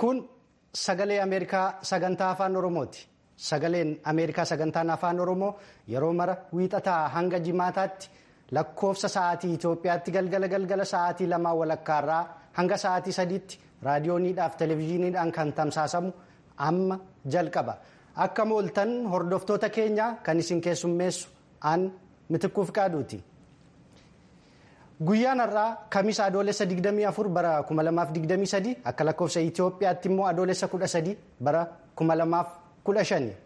Kun sagalee Ameerikaa sagantaa afaan Oromooti. Sagaleen Ameerikaa sagantaan afaan Oromoo yeroo mara wiixataa hanga jimaataatti lakkoofsa sa'aatii Itoophiyaatti galgala galgala sa'aatii lamaa walakkaarraa hanga sa'aatii sadiitti raadiyooniidhaaf televezyiiniidhaan kan tamsaasamu amma jalqaba. Akka mooltan hordoftoota keenya kan isin keessummeessu aan mitikkuuf qaaduuti. Guyyaan har'aa kamiisa adoolessa 24 bara 2023 akka lakkoofsa Itoophiyaatti immoo adoolessa 13 bara 2015.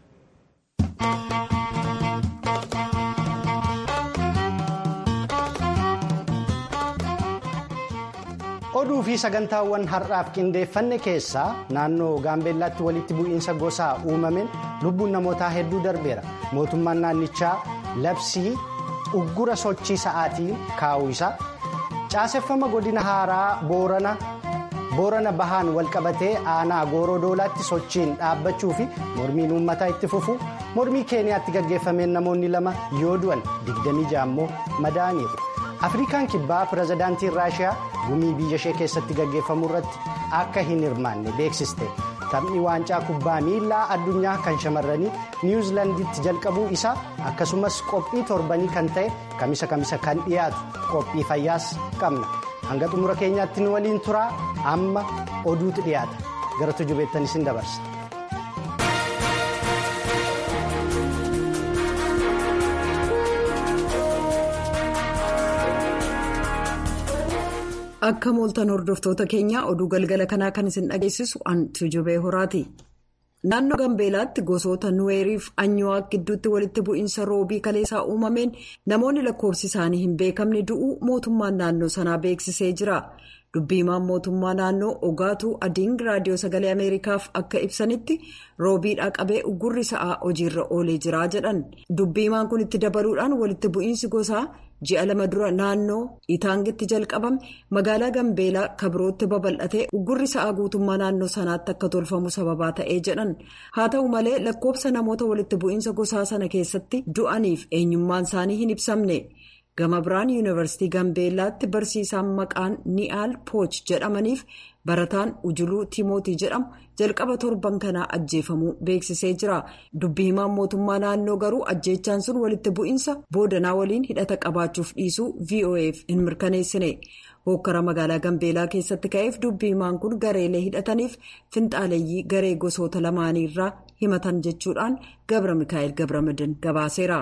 Oduu fi sagantaawwan har'aaf qindeeffanne keessaa naannoo Gaambeellaatti walitti bu'iinsa gosaa uumameen lubbuun namootaa hedduu darbeera. Mootummaan naannichaa labsii uggura sochii sa'aatii kaa'uu isaa caaseffama godina haaraa boorana bahaan walqabatee aanaa gooroo doolaatti sochiin dhaabbachuu fi mormiin uummataa itti fufu mormii keeniyaatti gaggeeffameen namoonni lama yoo du'an 26 immoo madaa'aniiru. afrikaan kibbaa pirezidaantiin raashiyaa gumii biyya ishee keessatti gaggeeffamu irratti akka hin hirmaanne beeksiste taphni waancaa kubbaa miilaa addunyaa kan shamarranii niwuzilaanditti jalqabuu isaa akkasumas qophii torbanii kan ta'e kamisa kamisa kan dhiyaatu qophii fayyaas qabna hanga xumura keenyaatti nu waliin turaa amma oduutu dhiyaata gara tujubeettan isin dabarsa. Akka mooltan hordoftoota keenya oduu galgala kanaa kan isin dhageessisu an tujubee horaati. Naannoo Gambeelaatti gosoota nuweeriif anyuwaa gidduutti walitti bu'iinsa roobii kaleessaa uumameen namoonni lakkoofsi isaanii hin beekamne du'uu mootummaan naannoo sanaa beeksisee jira. Dubbiimaan mootummaa naannoo Ogaatuu Adiing raadiyoo sagalee Ameerikaaf akka ibsanitti roobiidhaa qabee uggurri sa'aa hojiirra oolee jira jedhan. Dubbiimaan kun itti dabaluudhaan walitti bu'iinsi gosaa ji'a lama dura naannoo Itaangitti jalqabame magaalaa Gambeelaa kabirootti babal'atee uggurri sa'aa guutummaa naannoo sanaatti akka tolfamu sababaa ta'ee jedhan. Haa ta'u malee lakkoofsa namoota walitti bu'iinsa gosaa sana keessatti du'aniif eenyummaan isaanii hin ibsamne. gama biraan yuunivarsiitii gambeellaatti barsiisaan maqaan ni'aal pooch jedhamaniif barataan ujuluu timootii jedhamu jalqaba torban kanaa ajjeefamuu beeksisee jira dubbii himaan mootummaa naannoo garuu ajjeechaan sun walitti bu'iinsa boodanaa waliin hidhata qabaachuuf dhiisuu voaf hin mirkaneessine hokkara magaalaa gambeelaa keessatti ka'eef dubbii himaan kun gareelee hidhataniif finxaaleeyyii garee gosoota lamaaniirraa himatan jechuudhaan gabra mikaa'el gabramadan gabaaseera.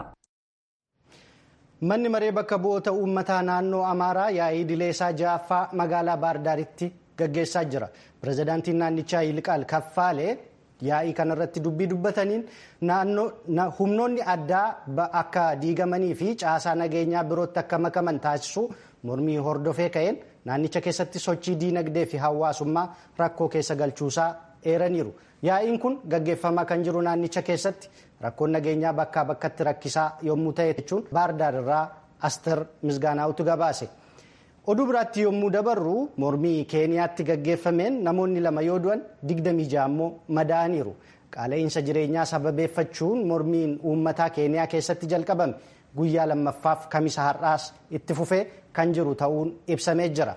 Manni maree bakka bu'oota uummataa naannoo Amaaraa yaa'ii dileesaa ja'affaa magaalaa Baardaaritti gaggeessaa jira. Pireezidaantiin naannichaa Yiliqaal Kaffaalee yaa'ii kanarratti dubbii dubbataniin humnoonni addaa akka diigamanii fi caasaa nageenyaa birootti akka makaman taasisuu mormii hordofee ka'een naannicha keessatti sochii diinagdee fi hawaasummaa rakkoo keessa galchuusaa eeraniiru. Yaa'iin kun gaggeeffamaa kan jiru naannicha keessatti rakkoon nageenyaa bakkaa bakkatti rakkisaa yommuu ta'e jechuun baardaar irraa aster misgaanaa'utu gabaase. Oduu biraatti yommuu dabarru mormii keeniyaatti gaggeeffameen namoonni lama yoo du'an 26 immoo madaa'aniiru. Qaala'insa jireenyaa sababeeffachuun mormiin uummataa keeniyaa keessatti jalqabame guyyaa lammaffaaf kamisa har'aas itti fufee kan jiru ta'uun ibsamee jira.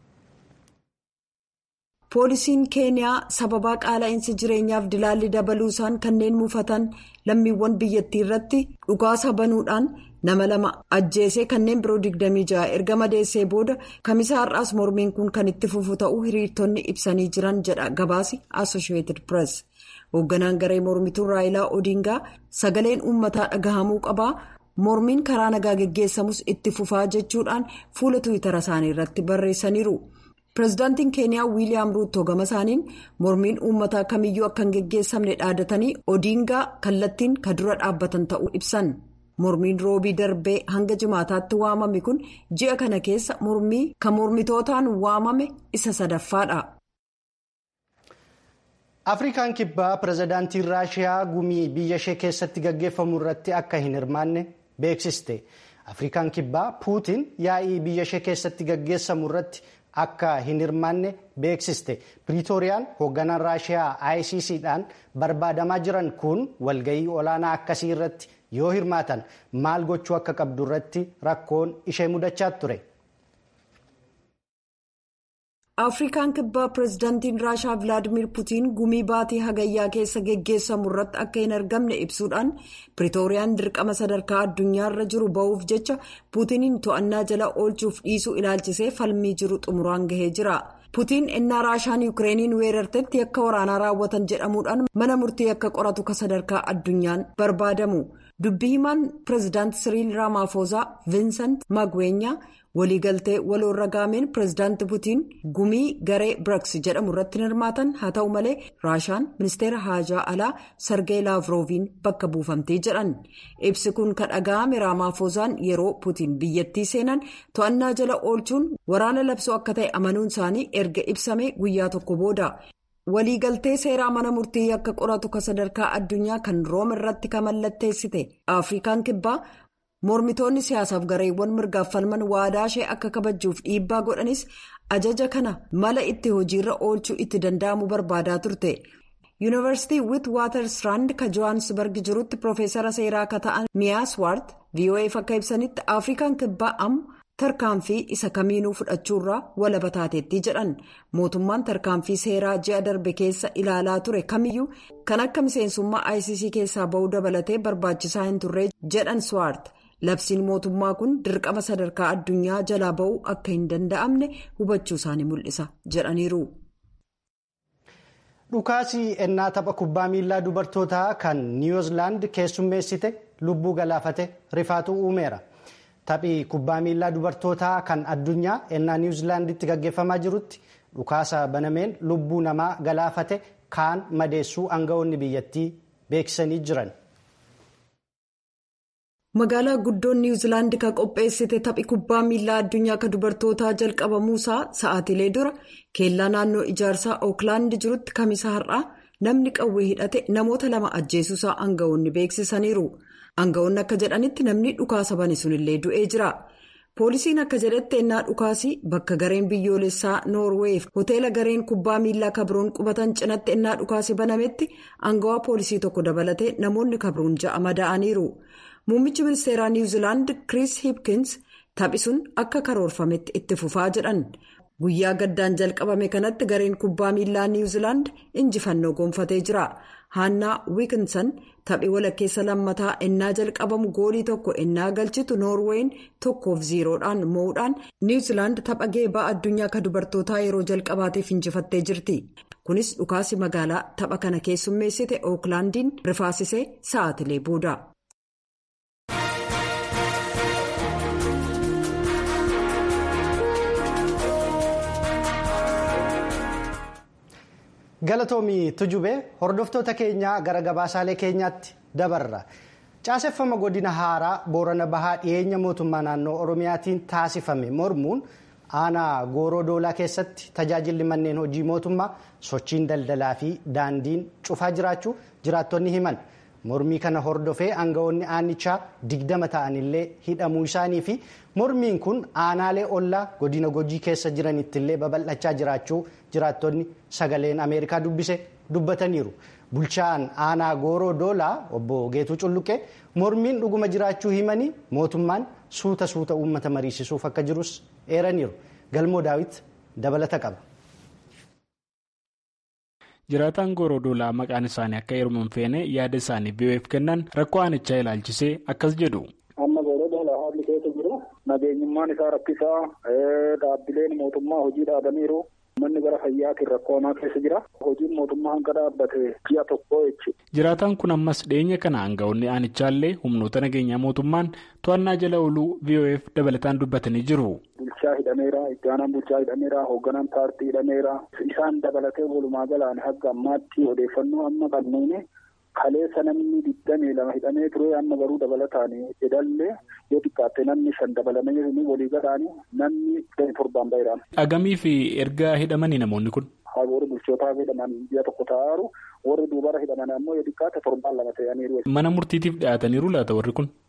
poolisiin keeniyaa sababaa qaala'insa jireenyaaf dilaalli dabaluusaan kanneen mufatan lammiiwwan biyyattii irratti dhukaasa banuudhaan nama lama ajjeesee kanneen biroo 26 erga madeessee booda kamisa har'aas mormiin kun kan itti fufu ta'uu hiriirtonni ibsanii jiran jedha gabaasi associated press hoogganaan garee mormituu raayilaa odingaa sagaleen uummataa dhagahamuu qabaa mormiin karaa nagaa geggeessamus itti fufaa jechuudhaan fuula tuwitara isaanii irratti barreessaniiru. pireezidaantiin keeniyaa wiiliyaam ruuttoo gama isaaniin mormiin uummataa kamiyyuu akka hin geggeessamne dhaadatanii odiingaa kallattiin ka dura dhaabbatan ta'uu ibsan mormiin roobii darbee hanga jimaataatti waamame kun ji'a kana keessa mormii kan mormitootaan waamame isa sadaffaadha. afrikaan kibbaa pireezidaantiin raashiyaa gumii biyya ishee keessatti gaggeeffamu irratti akka hin hirmaanne beeksiste afrikaan kibbaa puutiin yaa'ii biyya ishee keessatti gaggeessamu irratti. akka hin hirmaanne beeksiste piriitooriyaan hoogganaan raashiyaa icc-dhaan barbaadamaa jiran kun walgayii olaanaa akkasii irratti yoo hirmaatan maal gochuu akka qabdu irratti rakkoon ishee mudachaa ture. afrikaan kibbaa pireezidaantiin raashaa vilaadimir putiin gumii baatii hagayyaa keessa geggeessamu irratti akka hin argamne ibsuudhaan piriitooriyaan dirqama sadarkaa addunyaarra jiru ba'uuf jecha puutiniin to'annaa jala oolchuuf dhiisuu ilaalchisee falmii jiru xumuraan gahee jira. putiin ennaa raashaan yukireeniin weerartetti yakka waraanaa raawwatan jedhamuudhaan mana murtii akka qoratu ka sadarkaa addunyaan barbaadamu dubbii himaan pireezidaanti siriil raamaafoozaa viinsant magweenyaa waliigaltee waloorra gaameen pireezidaanti putiin gumii garee biraks jedhamu irratti hirmaatan haa ta'u malee raashaan ministeera haajaa alaa sargee laavrooviin bakka buufamtee jedhan ibsi kun ka dhaga'ame raamaafoozaan yeroo putiin biyyattii seenan to'annaa jala oolchuun waraana labsuu akka ta'e amanuun isaanii erga ibsame guyyaa tokko booda. waliigaltee seeraa mana murtii akka qoratu ka sadarkaa addunyaa kan room irratti ka mallatteessite afrikaan kibbaa mormitoonni siyaasaaf gareewwan mirgaaf falman waadaa ishee akka kabajuuf dhiibbaa godhanis ajaja kana mala itti hojiirra oolchuu itti danda'amu barbaadaa turte yuunivarsiitii wit waatersraand ka johaansbarg jirutti piroofeesara seeraa akka ta'an miyaaswaart voaf akka ibsanitti afrikaan kibbaa amma. tarkaanfii isa kamiinuu fudhachuurraa walaba taateetti jedhan mootummaan tarkaanfii seeraa ji'a darbe keessa ilaalaa ture kamiyyuu kan akka miseensummaa icc keessaa ba'uu dabalatee barbaachisaa hin turre jedhan swaart labsiin mootummaa kun dirqama sadarkaa addunyaa jalaa ba'uu akka hin danda'amne hubachuu isaanii mul'isa jedhaniiru. dhukaasii ennaa tapha kubbaa miilaa dubartootaa kan niwuzilaand keessummeessite lubbuu galaafate rifaatu uumeera. Taphii kubbaa miilaa dubartootaa kan addunyaa ennaa niwuzilaanditti gaggeeffamaa jirutti dhukaasa banameen lubbuu namaa galaafate kaan madeessuu aangawoonni biyyattii beeksisanii jiran. Magaalaa guddoon niwuzilaandi kan qopheessite taphi kubbaa miilaa addunyaa kan dubartootaa jalqabamuusaa sa'aatilee dura keellaa naannoo ijaarsaa ooklaand jirutti kamisa har'aa namni qawwee hidhate namoota lama ajjeesuusaa aangawoonni beeksisaniiru. Aangawoonni akka jedhanitti namni dhukaasa bane sunillee du'ee jira. Poolisiin akka jedhetti ennaa dhukaasii bakka gareen biyyoolessaa Noorweef hoteela gareen kubbaa miilaa kabroon qubatan cinatti ennaa dhukaasii banametti aangawaa poolisii tokko dabalatee namoonni kabroon ja'a madaa'aniiru. Muummichi ministeeraa Niwuzilaand Chris Hipkins taphi sun akka karoorfametti itti fufaa jedhan. Guyyaa gaddaan jalqabame kanatti gareen kubbaa miilaa Niwuzilaand injifannoo gonfatee jira. Haannaa Wiikinsan taphii walakkeessa lammataa ennaa jalqabamu goolii tokko ennaa galchitu Noorweeyin tokkoof ziiroodhaan mo'uudhaan Niwuzilaand tapha geebaa addunyaa kan dubartootaa yeroo jalqabaatiif injifattee jirti. Kunis dhukaasi magaalaa tapha kana keessummeessite Ooklaandiin rifaasisee sa'aatilee booda. galatoomii tujubee hordoftoota keenyaa gara gabaasaalee keenyaatti dabarra caaseffama godina haaraa boorana bahaa dhiyeenya mootummaa naannoo oromiyaatiin taasifame mormuun aanaa gooroo doolaa keessatti tajaajilli manneen hojii mootummaa sochiin daldalaa fi daandiin cufaa jiraachuu jiraattonni himan mormii kana hordofee aangawoonni aanichaa digdama ta'anillee hidhamuu isaanii fi mormiin kun aanaalee ollaa godina gojii keessa jiranittillee babal'achaa jiraachuu jiraattonni sagaleen ameerikaa dubbise dubbataniiru bulchaan aanaa gooroo doolaa obbo geetuu culluqee mormiin dhuguma jiraachuu himanii mootummaan suuta suuta uummata mariisisuuf akka jirus eeraniiru galmoo daawit dabalata qaba. jiraataan gooroo doolaa maqaan isaanii akka heeruman hin feene yaada isaanii biyyoef kennan rakkoo aanichaa ilaalchisee akkas jedhu. amma gooroo doolaa haalli keessa jiru nageenyummaan isaa rakkisaa dhaabbileen mootummaa hojii dhaabaniiru manni gara fayyaatiin rakkoo hamaa keessa jira hojiin mootummaa hanga dhaabbate ji'a tokko jechuudha. jiraataan kun ammas dhiyeenya kana aangawoonni aanichaallee humnoota nageenyaa mootummaan to'annaa jala ooluu biyyoef dabalataan dubbatanii jiru. bulchaa hidhameera itti aanaan bulchaa hidhameera hoogganaan paartii hidhameera isaan dabalatee walumaa galaan hanga ammaatti odeeffannoo amma qabnuuni kaleessa namni digdamii lama hidhamee ture amma garuu dabalataan jedhallee yoo xiqqaatte namni shan dabalamee jiru walii galaani namni digdamii torbaan baheedhaan. dhagamii fi erga hidhamanii namoonni kun. warri bulchootaa hidhaman ji'a tokko ta'aaru warri duubara hidhaman ammoo yoo xiqqaate torbaan lama ta'aniiru. mana murtiitiif dhiyaataniiru laata warri kun.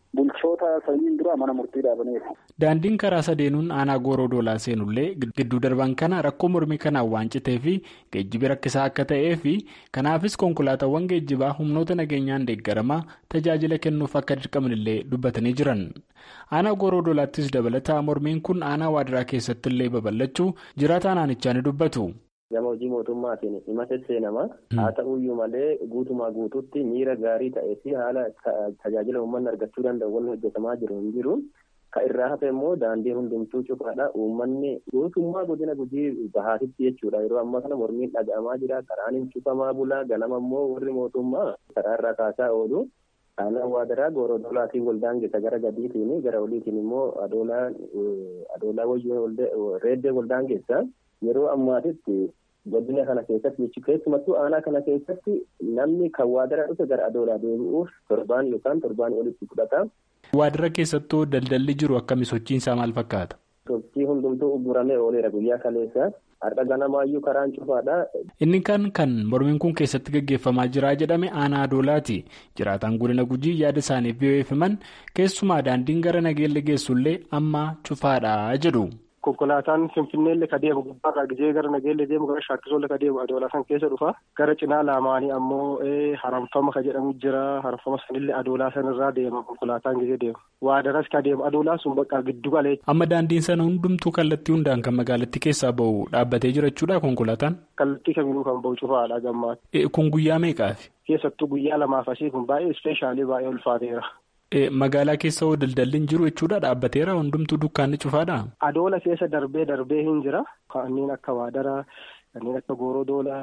bulchoota sanyiin dura mana murtii dhaabaniiru. Daandiin karaa sadeenuun aanaa gooroo doolaa seenullee gidduu darban kana rakkoo mormii kanaan waan citee fi geejjibi rakkisaa akka ta'ee fi kanaafis konkolaataawwan geejjibaa humnoota nageenyaan deeggaramaa tajaajila kennuuf akka dirqamanillee dubbatanii jiran. Aanaa gooroo doolaattis dabalataa mormiin kun aanaa waadiraa keessatti illee babal'achuu jiraataa aanichaa ni dubbatu. Gama hojii mootummaatiin hima seenama. Haa ta'uyyuu malee guutumaa guututti miira gaarii ta'ee fi haala tajaajila uummanni argachuu danda'u wanni hojjetamaa jiru hin jiru. Ka irraa hafe immoo daandii hundumtuu cufaadha. Uummanni guutummaa godina gujii bahaatitti jechuudha. Yeroo ammaa kana mormiin dhaga'amaa jira. Karaan hin cufamaa bulaa. Ganama immoo warri mootummaa karaa irraa kaasaa oolu. Aanaa waadaraa gooroo doolaatiin waldaangessa gara gadiitiin gara oliitiin immoo adoolaa wayyoo reeddee waldaangessa. Yeroo ammaatitti godina kana keessatti jechuun keessumattuu aanaa kana keessatti namni kan waadara dhufe gara adoolaa deebi'uuf torbaan yookaan torbaan olitti fudhata. Waadara keessattuu daldalli jiru akkami sochiinsaa maal fakkaata? Sochii hundumtuu ugguramee ooleera guyyaa kaleessa. Har'a ganamaayyuu karaan cufaadha. Inni kan kan mormiin kun keessatti gaggeeffamaa jira jedhame aanaa adoolaati. Jiraataan godina gujii yaada isaaniif yoo himan keessumaa daandiin gara nageelle geessullee amma cufaadha jedhu. Konkolaataan Finfinneellee ka deemu gubbaarraa gizee gara Nageellee deemu gara Shaakkisoollee ka deemu Adoolaa san keessa dhufa. Gara cinaa lamaanii ammoo haramfama ka jedhamu jira. Haramfama sanillee Adoolaa sanirraa deema konkolaataan gizee deemu. Waadaras ka deemu Adoolaa sun bakka giddu galee. Amma daandiin sana hundumtuu kallattii hundaan kan magaalattii keessaa bahu dhaabbatee jira jechuudha konkolaataan? Kallattii kamiinuu kan bahu cufaadha gammaatti. Kun guyyaa meeqaafi? Keessattuu guyyaa lamaaf asii kun baay'ee ispeeshaalii baay'ee ulfaateera. Magaalaa keessa hoo daldalli hin jiru jechuudha dhaabbateera hundumtuu dukkaanni cufaadha. Adoola keessa darbee darbee hin jira. Kanneen akka waadaraa, kanneen akka goorodoolaa,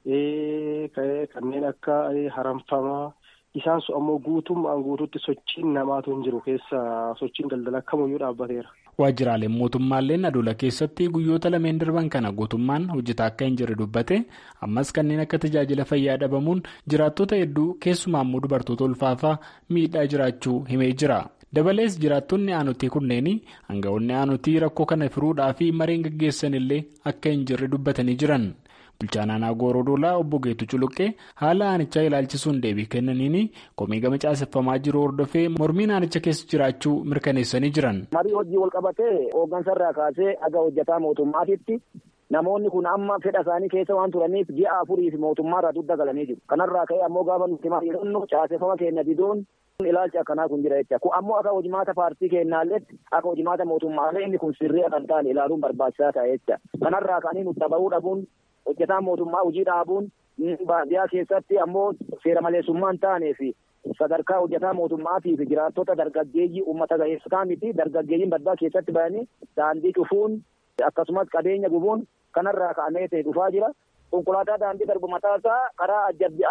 kanneen akka haramfamaa. Isaan sun ammoo guutummaan guutuutti sochiin namaatu hin jiru keessa sochiin daldala kamiyyuu dhaabbateera. Waajjiraaleen mootummaalleen adola keessatti guyyoota lameen darban kana guutummaan hojjetaa akka hin jirre dubbate ammas kanneen akka tajaajila fayyaa dhabamuun jiraattota hedduu keessumaa immoo dubartoota ulfaafaa miidhaa jiraachuu himee jira. Dabalees jiraattonni aanutii kunneen aangawoonni aanutii rakkoo kana furuudhaa fi mareen gaggeessan illee akka hin jirre dubbatanii jiran. Bulchaan aanaa Goorodoolaa obbo Geetu Culuqqee haala aanichaa ilaalchisuun deebii kennaniin komii gama caaseffamaa jiru hordofee mormiin aanicha keessa jiraachuu mirkaneessanii jiran. Marii hojii wal qabatee hooggansarraa kaasee aga hojjetaa mootummaatitti namoonni kun amma fedha isaanii keessa waan turaniif ji'a afuriif mootummaarraa dugda galanii jiru. Kanarraa ka'ee ammoo gaafa nuti mari'annu caaseffama keenya diduun ilaalchi akkanaa kun jira jecha. Kun ammoo akka hojimaata paartii keenyaallee akka hojimaata mootummaalee inni kun sirrii kan ta'an ilaaluun barbaachisaa ta'e jecha. Kanarraa ka'anii nutti bahuu dhabuun hojjetaan mootummaa hojii dhaabuun baadiyyaa keessatti ammoo seera maleessummaan taanee fi sadarkaa hojjetaa mootummaatii fi jiraattota dargaggeeyyii uummata ga'eessotaa miti dargaggeeyyiin baddaa keessatti bahanii daandii cufuun akkasumas qabeenya gubuun kanarraa ka'amee ta'e dhufaa jira. Konkolaataa daandii darbu mataasaa karaa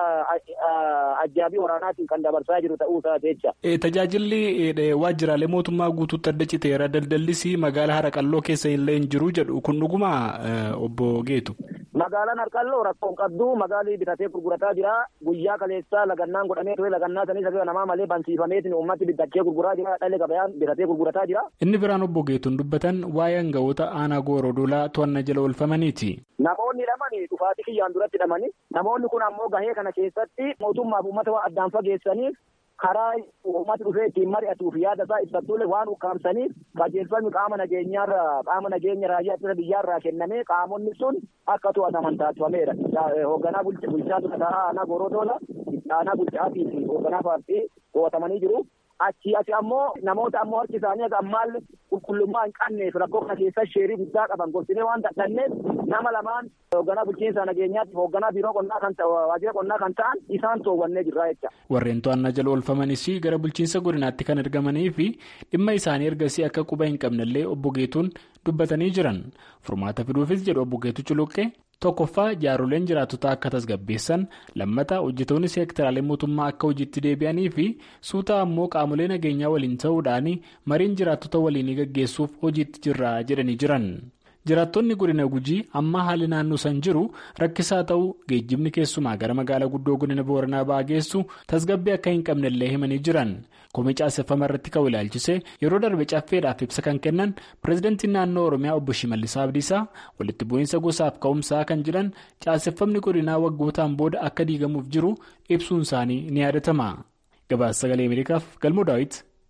ajjaabii waraanaatiin kan dabarsaa jiru ta'uu isaa jecha. Tajaajilli waajjiraalee mootummaa guutuutti adda citeera daldallis magaalaa Haraqalloo keessa illee hin jiru jedhu kun dhuguma obbo Geetu. Magaalaan Harqalloo rakkoon qabdu magaalii bitatee gurgurataa jira. Guyyaa kaleessaa lagannaan godhamee ture lagannaa sanis hafe namaa malee bansiifameetiin uummatti bitachee gurguraa jira. Dhalli gabayaan bitatee gurgurataa jira. Inni biraan obbo Geetuun dubbatan waa'ee aangawoota aanaa goorodoolaa to'annaa jala oolfamaniiti. Namoonni lamani dhufaatii kiyyaan duratti hidhamani. Namoonni kun ammoo gahee kana keessatti mootummaaf uummata waan addaan fageessaniif karaa uummati dhufee ittiin mari'atuuf yaada isaa ibsattuulee waan ukkaamsaniif qajeelfamni qaama nageenyaarraa qaama nageenya raayyaa ittisa biyyaarraa kennamee qaamonni sun akka to'ataman taasifameera. Hoogganaa bulchaa ture aanaa goorodoolaa aanaa bulchaatii fi hoogganaa paartii to'atamanii jiru. Achii asi ammoo namoota ammoo harki isaanii ammaallee qulqullummaa hin qabneef rakkoo kana keessa sheerii guddaa qaban gorsinee waan dadhanneef nama lamaan hoogganaa bulchiinsa nageenyaatti hoogganaa biiroo qonnaa kan waajjira qonnaa kan ta'an isaan toowwannee jirra jecha. Warreen to'annaa jala oolfamanis gara bulchiinsa godinaatti kan argamanii fi dhimma isaanii ergasii akka quba hin qabnellee obbo Geetuun dubbatanii jiran furmaata fiduufis jedhu obbo Geetu Culuqqee. Tokkoffaa jaaroleen jiraattotaa akka tasgabbeessan lammata hojjetoonni seektaraalee mootummaa akka hojiitti deebi'anii fi suutaa ammoo qaamolee nageenyaa waliin ta'uudhaan mariin jiraattota waliinii gaggeessuuf hojiitti jirra jedhanii jiran. Jiraattonni godina gujii amma haalli naannoo san jiru rakkisaa ta'uu geejjibni keessumaa gara magaalaa guddoo godina booranaa ba'aa geessu tasgabbii akka hin qabnellee himanii jiran. Komii caaseffama irratti ka'u ilaalchise yeroo darbe caffeedhaaf ibsa kan kennan pireezidantiin naannoo Oromiyaa obbo Shimallis Abdiisaa walitti bu'iinsa gosaaf ka'umsaa kan jedhan caaseffamni godinaa waggootaan booda akka diigamuuf jiru ibsuun isaanii ni yaadatama. Gabaasa sagalee Ameerikaaf galmoo daawwiti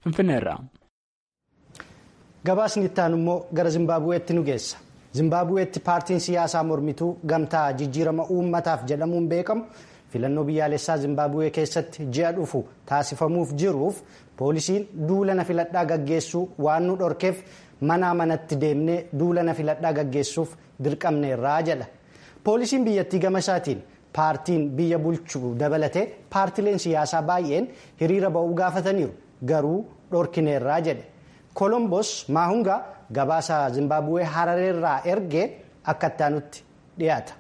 finfinneerra. gabaasni itti aanu immoo gara zimbaabuweetti nu geessa zimbaabuweetti paartiin siyaasaa mormituu gamtaa jijjiirama uummataaf jedhamuun beekamu filannoo biyyaalessaa zimbaabuwee keessatti ji'a dhufu taasifamuuf jiruuf poolisiin duula filadhaa gaggeessuu waan nu dhorkeef manaa manatti deemnee duula filadhaa gaggeessuuf dirqamneerraa jedha poolisiin biyyattii gama isaatiin paartiin biyya bulchuu dabalatee paartileen siyaasaa baay'een hiriira ba'uu gaafataniiru garuu dhorkineerraa jedhe. kolombos maahungaa gabaasa zimbaabuwee harareerraa ergee akka ittaanutti dhiyaata.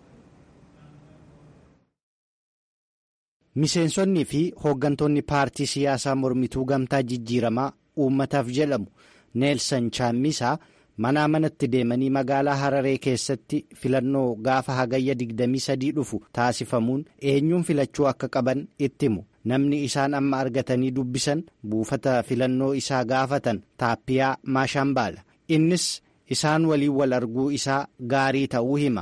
miseensonnii fi hooggantoonni paartii siyaasaa mormituu gamtaa jijjiiramaa uummataaf jedhamu neelsan chaammisaa manaa manatti deemanii magaalaa hararee keessatti filannoo gaafa hagayya 23 dhufu taasifamuun eenyuun filachuu akka qaban itti himu. namni isaan amma argatanii dubbisan buufata filannoo isaa gaafatan taappiyaa maashambaala innis isaan waliin wal arguu isaa gaarii ta'uu hima.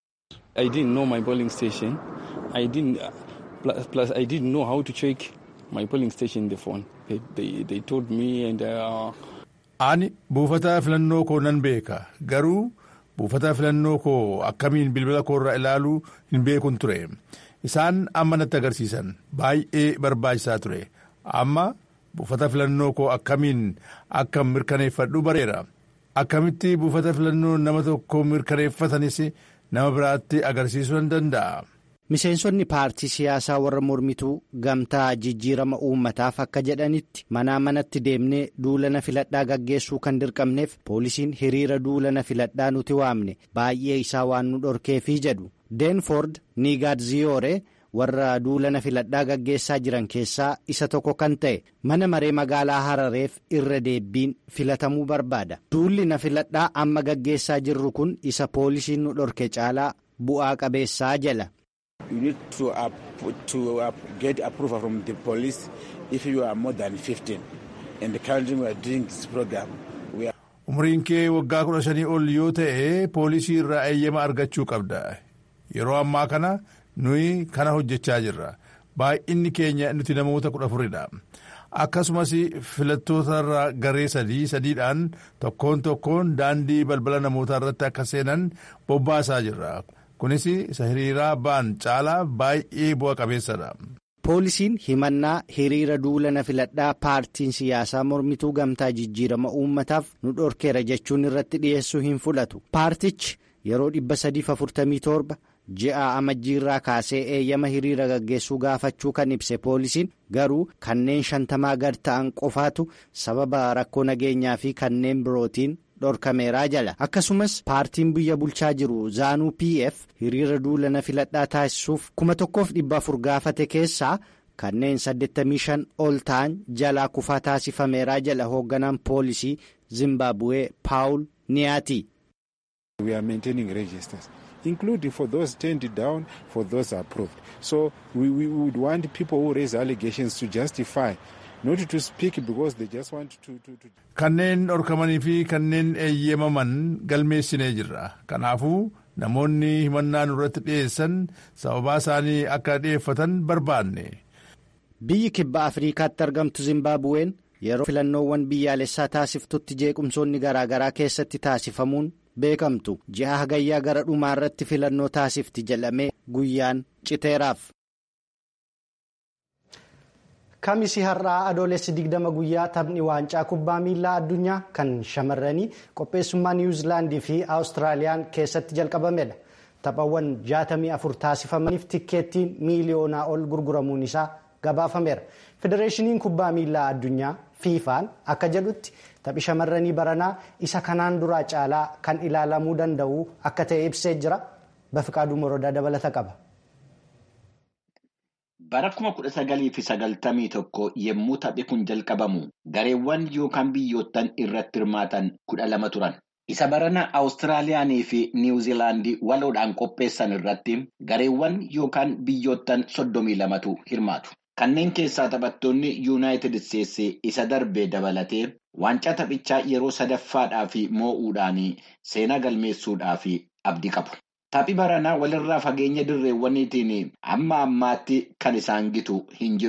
I didn't know my polling station. I didn't, plus I didn't know how to check my polling station in the phone. They, they, they told me and. Uh... Ani buufata filannoo koo nan beeka garuu buufata filannoo koo akkamiin bilbila koorraa ilaaluu hin beekun ture. Isaan amma natti agarsiisan baay'ee barbaachisaa ture amma buufata filannoo koo akkamiin akka mirkaneeffadhu bareera akkamitti buufata filannoo nama tokko mirkaneeffatanis nama biraatti agarsiisuu nan danda'a. Miseensonni paartii siyaasaa warra mormituu gamtaa jijjiirama uummataaf akka jedhanitti manaa manatti deemnee duulana filadhaa gaggeessuu kan dirqamneef poolisiin hiriira duulana filadhaa nuti waamne baay'ee isaa waan nu dhorkeefii jedhu. deenford niigaadziyoore warra duulana filadhaa gaggeessaa jiran keessaa isa tokko kan ta'e mana maree magaalaa harareef irra deebiin filatamuu barbaada duulli na filadhaa amma gaggeessaa jirru kun isa poolisiin nu dhorke caalaa bu'aa qabeessaa jala. You need to, uh, to uh, get approval from the police if you are more than 15 and currently we are doing this program. Umriin kee waggaa kudha shanii ol yoo ta'e poolisii irraa eeyyama argachuu qabda. Yeroo ammaa kana nuyi kana hojjechaa jirra. Baay'inni keenya nuti namoota kudha afuridha. Akkasumas filattootarra garee sadii sadiidhaan tokkoon tokkoon daandii balbala namootaa irratti akka seenan bobbaasaa jirra. Kunis isa hiriiraa ba'an caalaa baay'ee bu'a qabeessadha. Poolisiin himannaa hiriira duulana filadhaa paartiin siyaasaa mormituu gamtaa jijjiirama uummataaf nu dhorkeera jechuun irratti dhiyeessuu hin fudhatu. Paartichi yeroo 347 ji'a amajjiirraa kaasee eeyyama hiriira gaggeessuu gaafachuu kan ibse poolisiin garuu kanneen shantamaa gad ta'an qofaatu sababa rakkoo nageenyaa fi kanneen birootiin dhorkameeraa jala akkasumas paartiin biyya bulchaa jiru zaanuu pf hiriira duulana filadhaa taasisuuf kuma tokkoof dhibba afur gaafate keessaa kanneen 85 ol ta'an jalaa kufaa taasifameeraa jala hoogganaan poolisii zimbaabuwee paawul niyaati. including for those turned down, for those approved. So we, we would want people who raise allegations to justify, not to speak because they just want to. to, to... Kanneen dhorkamanii fi kanneen eeyyamaman galmeessinee jirra. Kanaafuu namoonni himannaa nurratti dhiyeessan sababaa isaanii akka dhiyeeffatan barbaanne. Biyyi kibba Afriikaatti argamtu Zimbaabuween yeroo filannoowwan biyyaalessaa taasiftutti jeequmsoonni garaagaraa keessatti taasifamuun beekamtu ji'a hagayyaa gara dhumaa irratti filannoo taasifti jedhamee guyyaan citeeraaf. Kamisi har'aa adoolessi digdama guyyaa taphni waancaa kubbaa miilaa addunyaa kan shamarranii qopheessummaa niwuzilaandii fi awustiraaliyaan keessatti jalqabamedha. Taphawwan 64 taasifamaniif tikkeettiin miiliyoonaa ol gurguramuun isaa gabaafameera. Federeeshiniin kubbaa miilaa addunyaa fiifaan akka jedhutti taphi shamarranii baranaa isa kanaan duraa caalaa kan ilaalamuu danda'u akka ta'e ibsee jira. Bafiqaaduu Morodaa dabalata qaba. Bara kuma kudha sagalii fi sagaltamii tokko yommuu taphi kun jalqabamu gareewwan yookaan biyyoottan irratti hirmaatan kudha lama turan. Isa barana Awustiraaliyaanii fi Niwuziilaandii waloodhaan qopheessan irratti gareewwan yookaan biyyoottan soddomii lamatu hirmaatu. Kanneen keessaa taphattoonni Yuunaayitid Isteetsi isa darbee dabalatee waancaa taphichaa yeroo sadaffaadhaaf moo'uudhaan seenaa galmeessuudhaaf abdii qabu. Taphi baranaa walirraa fageenya dirreewwaniitiin amma ammaatti kan isaan gitu hin jiru.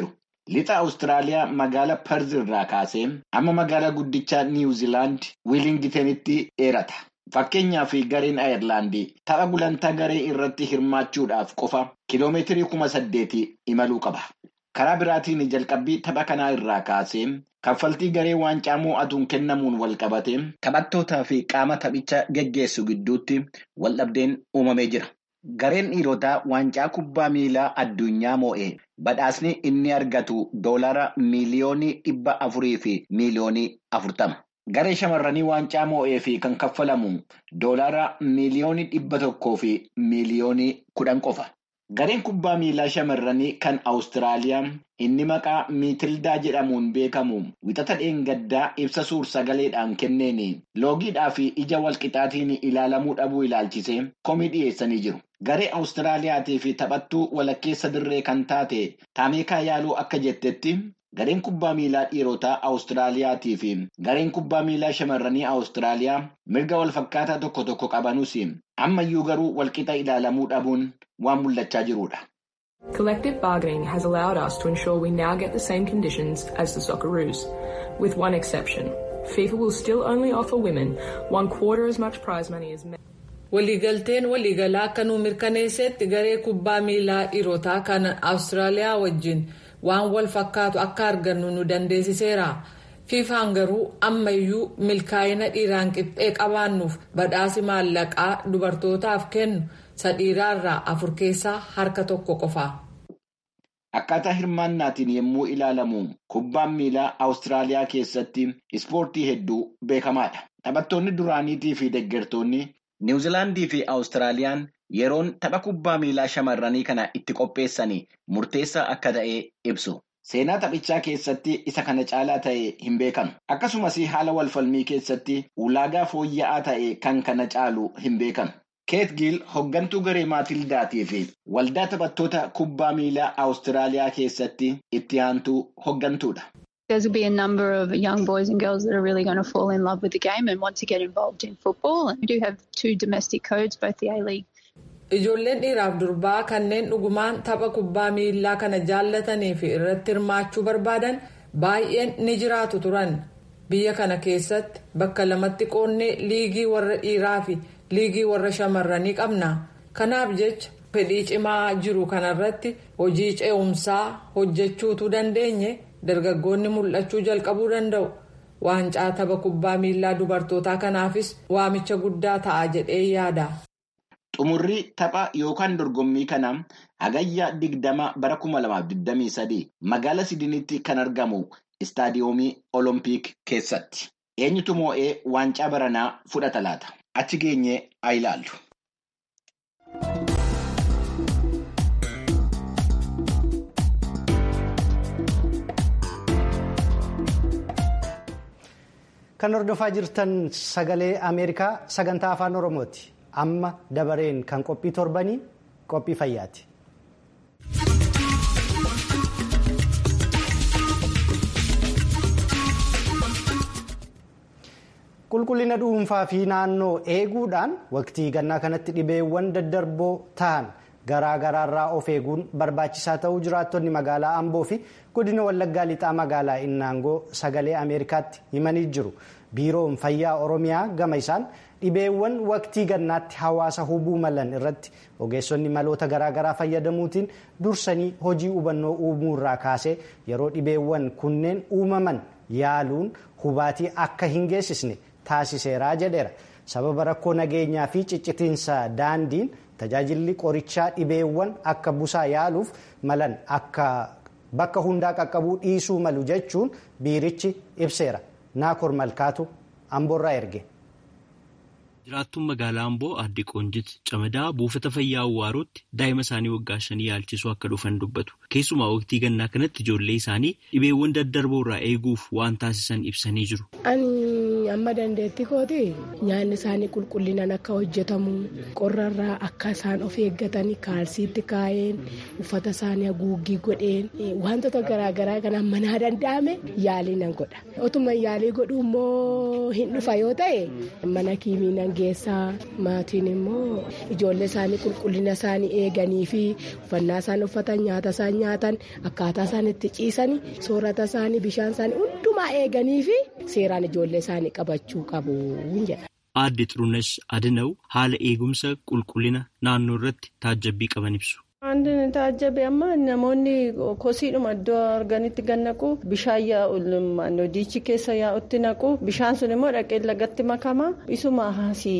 Lixa Awustiraaliyaa magaala Perz irraa kaasee amma magaala guddichaa Niwuziilaand Wiilingitenitti dheerata. Fakkeenyaaf gareen Ayirlaandii tapha gulantaa garee irratti hirmaachuudhaaf qofa kiloomeetirii kuma saddeeti imaluu qaba. Karaa biraatiin jalqabbii tapha kanaa irraa kaasee kaffaltii garee waancaa mo'atuun kennamuun wal qabate taphattootaa fi qaama taphicha geggeessu gidduutti waldhabdeen uumamee jira. Gareen dhiirotaa waancaa kubbaa miilaa addunyaa moo'ee badhaasni inni argatu doolara miiliyoonii dhibba afurii fi miiliyoonii afurtama. Garee shamarranii waancaa moo'ee fi kan kaffalamu doolara miiliyoonii dhibba tokkoo fi miiliyoonii kudhan qofa. Gareen kubbaa miilaa shamarranii kan Awustiraaliyaa inni maqaa Miitildaa jedhamuun beekamu wixata dheengaddaa ibsa suur sagaleedhaan kenneen loogiidhaa fi ija walqixaatiin ilaalamuu dhabuu ilaalchisee komii dhiyeessanii jiru. Garee Awustiraaliyaatii fi taphattuu walakkeessa dirree kan taate Taameekaa Yaaluu akka jettetti gareen kubbaa miilaa dhiirotaa Awustiraaliyaatii fi gareen kubbaa miilaa shamarranii Awustiraaliyaa mirga walfakkaataa tokko tokko qabanus ammayyuu garuu walqixa ilaalamuu dhabuun waan mul'achaa jirudha. Collective bargaining has allowed us to ensure we now get the same conditions as the Socceroos, with one exception. FIFA will still only offer women one quarter as much prize money as men. Waliigalteen waliigalaa akka nu mirkaneessetti garee kubbaa miilaa dhiirotaa kan Awustiraaliyaa wajjin waan wal fakkaatu akka argannu nu dandeessiseera. fiifaan garuu ammayyuu milkaa'ina dhiiraan qixxee qabaannuuf badhaasi maallaqaa dubartootaaf kennu sadhiiraarraa afur keessaa harka tokko qofa. Akkaataa hirmaannaatiin yommuu ilaalamu kubbaan miilaa Awustiraaliyaa keessatti ispoortii hedduu beekamaadha. Taphattoonni duraaniitii fi deeggartoonni Niwuziilaandii fi Awustiraaliyaan yeroon tapha kubbaa miilaa shamarranii kana itti qopheessanii murteessaa akka ta'e ibsu. Seenaa taphichaa keessatti isa kana caalaa ta'e hin beekanu. Akkasumas haala walfalmii keessatti ulaagaa fooyya'aa ta'e kan kana caalu hin beekanu. Keet Giil hoggantuu garee Maatildaatii fi waldaa taphattoota kubbaa miilaa Awustiraaliyaa keessatti itti aantuu hoggantuudha. There's will be a number of young boys and girls that are really going to fall in love with the game and want to get involved in football. And we do have two domestic codes, both the A-League Ijoolleen dhiiraaf durbaa kanneen dhugumaan tapha kubbaa miilaa kana jaallatanii fi irratti hirmaachuu barbaadan baay'een ni jiraatu turan. Biyya kana keessatti bakka lamatti qoonnee liigii warra dhiiraa fi liigii warra shamarranii qabna. Kanaaf jecha fedhii cimaa jiru kanarratti hojii ce'umsaa hojjechuutu dandeenye dargaggoonni mul'achuu jalqabuu danda'u. Waancaa tapha kubbaa miilaa dubartootaa kanaafis waamicha guddaa ta'a jedhee yaada. Xumurri tapha yookaan dorgommii kana hagayya digdama bara kuma lamaaf digdamii sadii magaala Sidinitti kan argamu istaadiyoomii Oloompiik keessatti. Eenyutu moo'ee waancaa baranaa fudhata laata? Achi geenyee haa ilaallu. Kan hordofaa jirtan sagalee Ameerikaa sagantaa afaan Oromooti. Amma dabareen kan qophii torbanii qophii fayyaati. Qulqullina dhuunfaa fi naannoo eeguudhaan waqtii gannaa kanatti dhibeewwan daddarboo ta'an garaa garaarraa of eeguun barbaachisaa ta'uu jiraattonni magaalaa Amboo fi godina Wallaggaa lixaa magaalaa Innaangoo sagalee Ameerikaatti himanii jiru. Biiroon Fayyaa Oromiyaa gama isaan dhibeewwan waqtii gannaatti hawaasa hubuu malan irratti ogeessonni maloota garaagaraa fayyadamuutiin dursanii hojii hubannoo uumuurraa kaasee yeroo dhibeewwan kunneen uumaman yaaluun hubaatii akka hin geessisne taasiseeraa jedheera. Sababa rakkoo nageenyaa fi ciccitiinsa daandiin tajaajilli qorichaa dhibeewwan akka busaa yaaluuf malan akka bakka hundaa qaqqabuu dhiisuu malu jechuun biirichi ibseera. Naakor Malkaatu Amboorraa erge. Jiraattuun magaalaa Amboo aadde Qoonjit Camadaa buufata fayyaa Awwaarotti daa'ima isaanii waggaa shanii yaalchisuu akka dhufan dubbatu. Keessumaa waqtii gannaa kanatti ijoollee isaanii dhibeewwan daddarboo irraa eeguuf waan taasisan ibsanii jiru. Ani amma dandeettii kooti nyaanni isaanii qulqullinaan akka hojjetamu qorrarraa akka isaan of eeggatan kaalsiitti kaa'een uffata isaanii haguuggii godheen wantoota garaagaraa kan manaa danda'ame yaalii nan godha. Otuma yaalii godhu immoo hin dhufa yoo ta'e mana kiimii nan geessaa maatiin immoo ijoollee isaanii qulqullina isaanii eeganii fi uffannaa isaan uffatan nyaata isaan nyaatan akkaataa isaan itti ciisan soorata isaanii bishaan isaanii hundumaa eeganii fi seeraan ijoollee isaanii qabachuu qabu jedha. Aadde Xurunesh Adinaw haala eegumsa qulqullina naannoo irratti taajjabbii qaban ibsu. Wanti taajjabe amma namoonni kosiidhuma iddoo arganitti gannaqu bishaan yaa'u diichi keessa yaa'utti naqu bishaan sun immoo dhaqee lagatti makama isuma haasii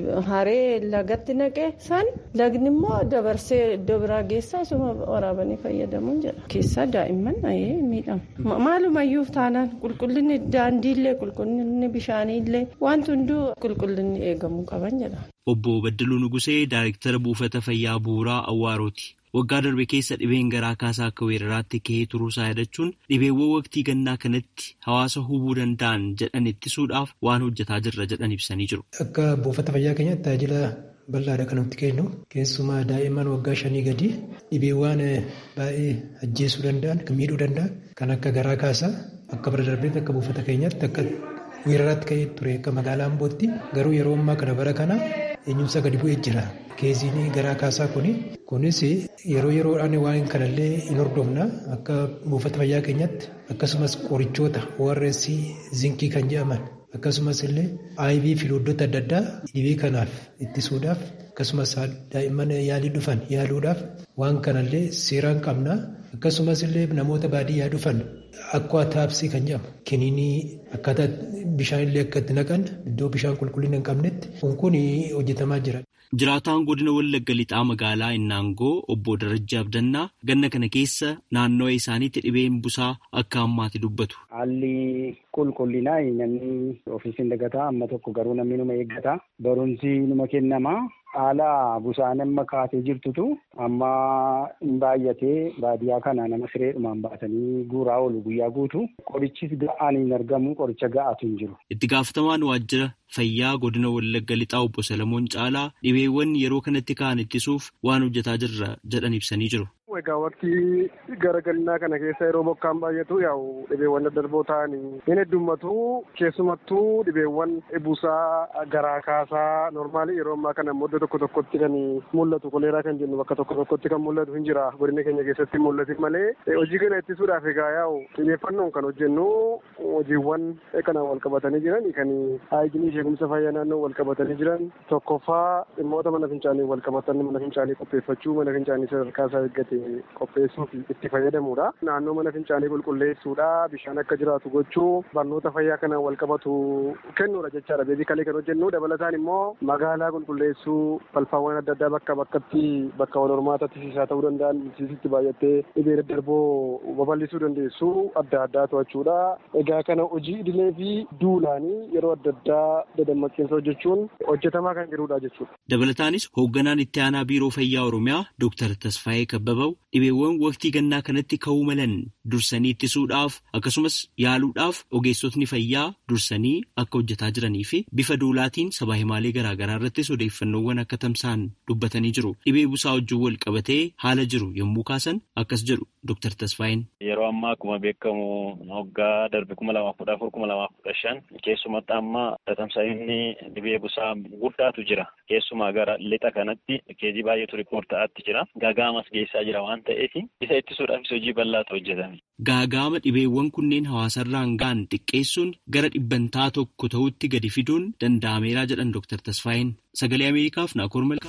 haree lagatti naqe san lagni immoo dabarsee iddoo biraa geessaa isuma waraabanii fayyadamuun jedha keessaa daa'imman miidhama maalumayyuu taanaan qulqullinni daandiillee qulqullinni bishaaniillee wanti hunduu qulqullinni eegamuu qaban jedha. Obbo Baddaluu Nugusee Daayirektara Buufata Fayyaa Bu'uuraa Awwaarooti. Waggaa darbe keessa dhibeen garaa kaasaa akka weeraraatti ka'ee turuusaa yaadachuun dhibeewwan waqtii gannaa kanatti hawaasa hubuu danda'an jedhan ittisuudhaaf waan hojjetaa jirra jedhan ibsanii jiru. Akka buufata fayyaa keenyatti tajaajila bal'aadha kan nuti kennu keessumaa daa'imman waggaa shanii gadi dhibeewwan baay'ee ajjeesuu danda'an kan miidhuu danda'an kan akka garaa kaasaa akka bara darbeetti akka buufata keenyaatti akka weeraraatti ka'ee ture akka magaalaa Ambootti garuu yeroo ammaa kana bara kana eenyumsaa gadi bu'ee jira. Keesiin garaa kaasaa kuni kunis yeroo yeroodhaan waan kanallee hin hordofna akka buufata fayyaa keenyatti akkasumas qorichoota ORS zinkii kan jedhaman akkasumas illee IV filoodota adda addaa dhibee kanaaf ittisuudhaaf akkasumas daa'imman yaalii dhufan yaaluudhaaf waan kanallee seeraan qabna akkasumas illee namoota baadiyyaa dhufan akka taapsii kan jedhamu kiniinii akkaataa bishaan illee akka itti naqan iddoo bishaan qulqullina hin qabnetti kun hojjetamaa jira. Jiraataan godina Wallagga Lixaa magaalaa Innaangoo obbo Darajjaa Abdannaa ganna kana keessa naannoo isaaniitti dhibeen busaa akka hammaate dubbatu. Haalli qulqullinaa namni ofiisiin dagataa amma tokko garuu namni numa eeggata. Barumsi numa kennama. Haala busaan amma kaatee jirtutu amma hin baay'atee baadiyyaa kana nama sireedhumaan baasanii guuraa oolu guyyaa guutu. Qorichis ga'aan hin argamu qoricha ga'aatu hin jiru. Itti gaafatamaan waajjira fayyaa godina Wallagga Lixaa obbo Salamoon Caalaa dhibeewwan yeroo kanatti ka'an ittisuuf waan hojjetaa jirra jedhan ibsanii jiru. Egaa waqtii gara gannaa kana keessa yeroo bokkaan baay'atu yaa'u dhibeewwan daddarboo ta'anii hin heddummatu keessumattuu dhibeewwan busaa garaa kaasaa normaalii yeroo ammaa kana iddoo tokko tokkotti kan mul'atu koleeraa kan jennu bakka tokko tokkotti kan mul'atu hin jira godina keenya keessatti mul'atin malee hojii kana ittisuudhaaf egaa yaa'u xiyyeeffannoon kan hojjennu hojiiwwan kanaan wal qabatanii jiran kan haayiginii eegumsa fayyaa naannoo wal qabatanii jiran tokkoffaa dhimmoota mana fincaanii wal qabatan mana fincaanii qopheeffachuu mana fincaanii sadarkaa isaa eeggate qopheessuuf itti fayyadamuudha. Naannoo mana fincaanii qulqulleessuudha. Bishaan akka jiraatu gochuu barnoota fayyaa kanaan wal qabatu kennuudha jechaadha. Beezikalee kan hojjennu dabalataan immoo magaalaa qulqulleessuu balfaawwan adda addaa bakka bakkatti bakka wal hormaatatti siisaa ta'uu danda'an siisitti baay'attee dhibee daddarboo babal'isuu dandeessu adda addaa to'achuudha. Egaa kana hojii idilee fi duulaanii yeroo adda addaa dadammaqiinsa hojjechuun hojjetamaa kan jirudha jechuudha. Dabalataanis hoogganaan itti aanaa biiroo fayyaa Oromiyaa Dr. Tasfaayee Kabbabaa dhibeewwan waqtii gannaa kanatti ka'uu malan dursanii ittisuudhaaf akkasumas yaaluudhaaf ogeessotni fayyaa dursanii akka hojjetaa jiranii fi bifa duulaatiin sabaa himaalee garaagaraa irrattis odeeffannoowwan akka tamsa'an dubbatanii jiru. Dhibee busaa wajjin wal qabatee haala jiru yommuu kaasan akkas jedhu Dr. Tasfaayeen. Yeroo ammaa akkuma beekamu waggaa darbe kuma lamaaf kudha afur kuma lamaaf kudha shan keessumatti amma tamsa'inni dhibee busaa guddaatu jira. Keessumaa gara lixa kanatti keezii baay'eetu riipoort ta'aatti jira. Gaagaamas geessaa jira waan ta'eef isa ittisuudhaafis hojii bal'aatu hojjetame. Gaagaama dhibeewwan kunneen hawaasarraan ga'an xiqqeessuun gara dhibbantaa tokko ta'utti gadi fiduun danda'ameeraa jedhan Dr. Tasfaayeen. Sagalee Ameerikaaf Naakoor Malkaa.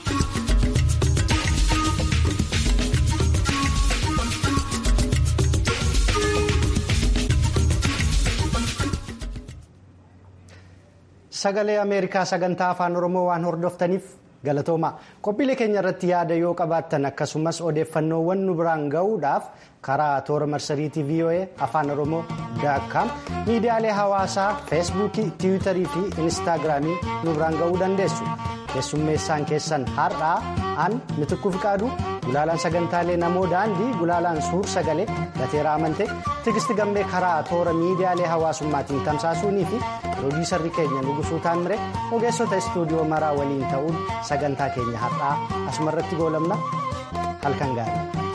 Sagalee Ameerikaa sagantaa afaan Oromoo waan hordoftaniif galatooma. Qophiilee keenya irratti yaada yoo qabaattan akkasumas odeeffannoowwan nu biraan gahuudhaaf karaa toora marsariitii VOA afaan Oromoo daakkaam miidiyaalee hawaasaa feesbuukii, tiwiitarii fi inistaagiraamii nu biraan gahuu dandeessu. Keessummeessaan keessan har'aa an mitikuu fiqaadu gulaalaan sagantaalee namoo daandii gulaalaan suur sagalee gateeraa amantee tigisti gammee karaa toora miidiyaalee hawaasummaatiin tamsaasuunii fi piroodiisarri keenya nugusuu taamire ogeessota istuudiyoo maraa waliin ta'uun sagantaa keenya har'aa asumarratti goolabna halkan gaarii.